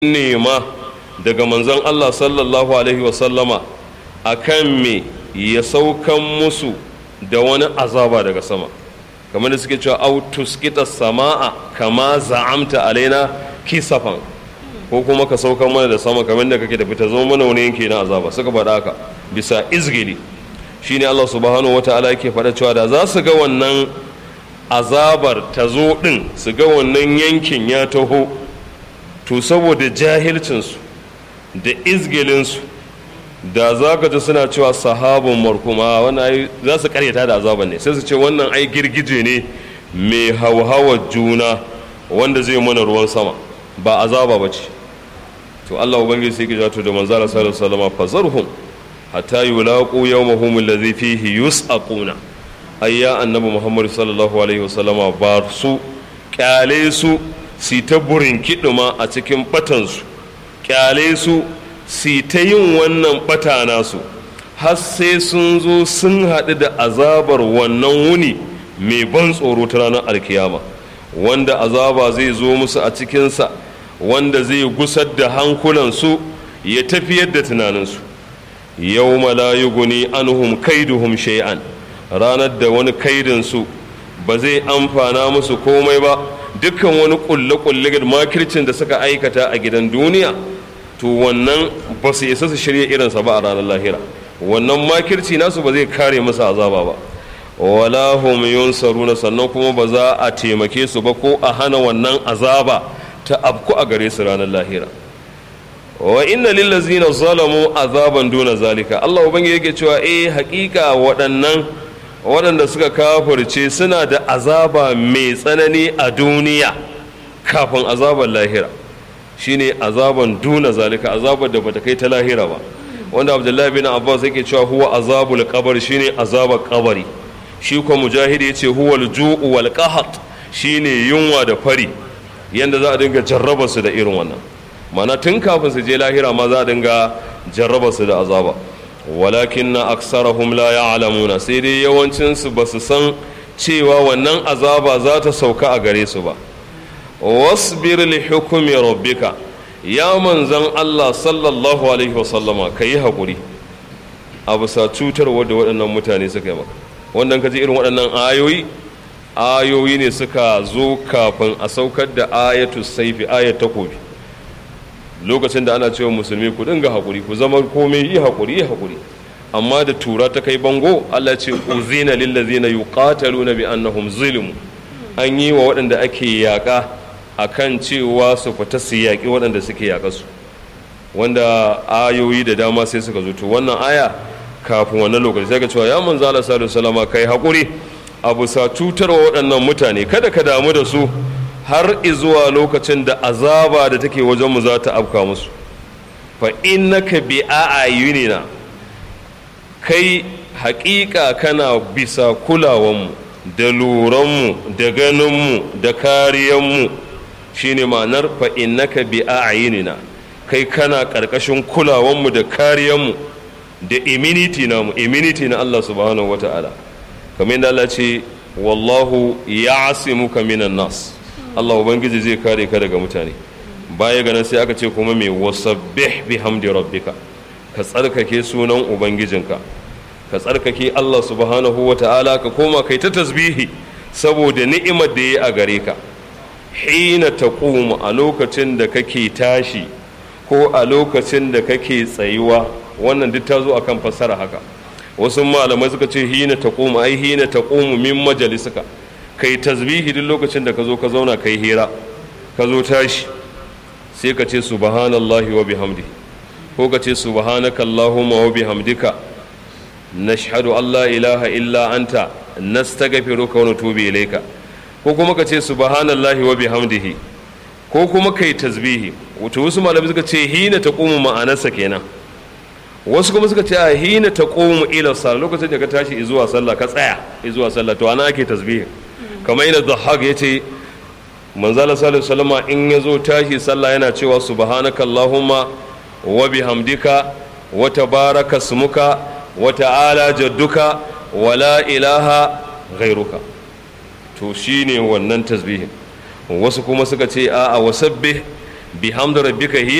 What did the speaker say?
nema daga manzon Allah sallallahu alaihi wasallama a kan me ya saukan musu da wani azaba daga sama kamar da suke cewa autus kita sama'a kama za'amta alaina kisafan ko kuma ka saukan mana da sama kamar da kake tafi ta zama mana wani yanki na azaba suka faɗa haka bisa izgili shine Allah subhanahu wata'ala yake faɗa cewa da za su ga wannan azabar ta zo ɗin su ga wannan yankin ya taho to saboda jahilcinsu da izgilinsu da za ka ji suna cewa sahabun markuma wannan za su karyata da azaban ne sai su ce wannan ai girgije ne mai hauhawa juna wanda zai mana ruwan sama ba azaba ba ce to Allah ubangiji sai ki to da manzala sallallahu alaihi wasallam fazarhum hatta yulaqu yawmahum alladhi fihi yus'aquna ayya annabi muhammad sallallahu alaihi wasallam ba su kyale su si ta burin kiduma a cikin batansu kyale su si ta yin wannan bata nasu har sai sun zo sun haɗu da azabar wannan wuni mai ban tsoro ta ranar alkiyama wanda azaba zai zo musu a cikinsa wanda zai gusar da hankulansu ya tafiyar da tunaninsu yau la guni anhum kaiduhum shay'an ranar da wani kaidinsu ba zai amfana musu komai ba dukkan wani kulle-kulle da makircin da suka aikata a gidan duniya to wannan ba su isa su shirya irinsa ba a ranar lahira wannan makirci nasu ba zai kare musu azaba ba wala hum yunsaruna sannan kuma ba za a taimake su ba ko a hana wannan azaba ta abku a gare su ranar lahira wa inna lillazina zalamu azaban duna zalika Allah ubangiji yake cewa eh hakika waɗannan waɗanda suka kafirce suna da azaba mai tsanani a duniya kafin azaban lahira shine azaban duna zalika azabar da bata kai ta lahira ba wanda abdullahi bin abbas yake cewa huwa azabul qabr shine azabar kabari shi kuma mujahidi yace huwa al-ju'u wal qahat shine yunwa da fari yanda za a dinga jarraba su da irin wannan mana tun kafin su je lahira ma za a dinga jarraba su da azaba walakin na aksarahum la ya'lamuna sai dai yawancin su basu san cewa wannan azaba za ta sauka a gare su ba wasbir li hukmi rabbika ya manzan Allah sallallahu alaihi wasallama kayi hakuri a bisa cutarwa da waɗannan mutane suka yi maka wannan kaji irin waɗannan ayoyi ayoyi ne suka zo kafin a saukar da ayatu saifi ayat takobi lokacin da ana cewa musulmi ku dinga hakuri ku zama komai yi hakuri yi hakuri amma da tura ta kai bango Allah ce uzina lil ladzina yuqataluna bi annahum zulmu an yi wa waɗanda ake yaƙa akan cewa su fita su yaƙi waɗanda suke yaƙa su wanda ayoyi da dama sai suka zo to wannan aya kafin wannan lokaci sai ka cewa ya manzo Allah sallallahu alaihi wasallam kai hakuri abu sa cutarwa waɗannan mutane kada ka damu da su har izuwa lokacin da azaba da take wajenmu za ta afka musu fa innaka bi a'ayunina kai haƙiƙa kana bisa kulawanmu da luranmu da ganinmu da kariyanmu shine ma'anar fa innaka bi a'ayunina kai kana ƙarƙashin kulawanmu da kariyanmu da immunity namu immunity na Allah subhanahu wata'ala kamar yadda Allah ce wallahu ya'simuka minan nas Allah Ubangiji zai kare ka daga mutane baya ganin sai aka ce kuma mai wasabbih bihamdi rabbika ka tsarkake sunan ubangijinka ka tsarkake Allah subhanahu wa ta'ala ka koma kai ta tasbihi saboda ni'imar da ya a gare ka hina taqumu a lokacin da kake tashi ko a lokacin da kake tsayuwa wannan duk ta zo akan fassara haka wasu malamai suka ce hina taqumu ai hina taqumu min majalisika kai tasbihi duk lokacin da ka zo ka zauna kai hira ka zo tashi sai ka ce subhanallahi wa bihamdi ko ka ce subhanaka allahumma wa bihamdika nashhadu an la ilaha illa anta nastaghfiruka wa natubu ilayka ko kuma ka ce subhanallahi wa bihamdihi ko kuma kai tasbihi wato wasu malamai suka ce hina taqumu ma'anarsa kenan wasu kuma suka ce a hina taqumu ila sallah lokacin da ka tashi zuwa sallah ka tsaya zuwa sallah to ana ake tasbihi kamar yadda zahag ya ce manzala salihu salama in ya zo tashi sallah yana cewa subhanaka allahumma wa bihamdika wa tabaraka smuka wa ta'ala jadduka wa la ilaha ghairuka to shine wannan tasbihin wasu kuma suka ce a'a wasabbih bihamdi rabbika